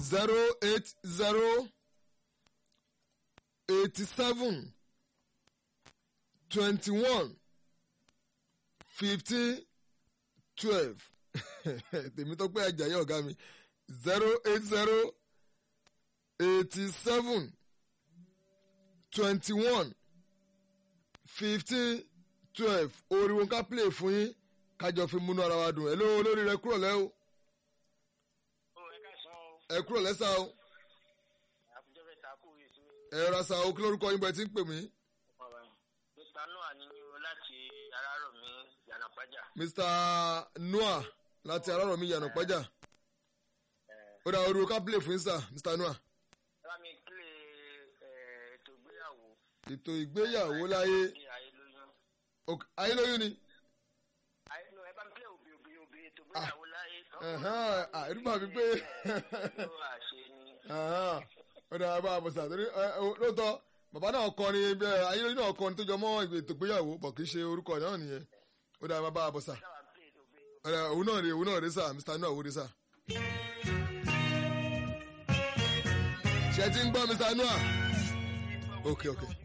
zero eight zero eighty seven twenty one fifteen twelve tèmi tó pé àjàyè ọ̀gá mi zero eight zero eighty seven twenty one fifteen twelve oríwo ká play fún yín kájọ fi múnú ara wa dùn ẹ ló olórí rẹ kúrò lẹ́ o ó ẹ ká sàn ó ẹ kúrò lẹ́sà o àkùjọ bẹ ta kú yìí sí ẹ ra sa o kí lórúkọ yín bẹ ti ń pè mí ọ̀rọ̀ mr noah ní o láti arárọ̀ mi yànnàpájà mr noah láti arárọ̀ mi yànnà pẹ́jà ó dá oríwo ká play fún yín sà mr noah ẹ bá mi kílè ètò ìgbéyàwó ètò ìgbéyàwó láyé ní ayélóyún Ok- ayélóyún ni ayélo ẹ bá mi kílè òbí òbí òbí ètò ìgbéyàwó láyé ẹ̀hán, à, irú bàbí pé ló àṣẹ ni Ahán, ó dára bá a bọ̀ sà torí ẹ, ẹ, lóòótọ́ bàbá náà kọrin bẹ́ẹ̀ ayélujára náà kọrin tó jọ mọ́ ètò ìgbéyàwó bọ̀ kì í ṣe orúkọ náà nìyẹn ó dára bá a bọ̀ sà sábà ń kílè òbí Ó dára, òun náà rè òun náà rè sà mr noah òun rè sà. ṣé ẹ ti ń gbọ́ mr noah ok ok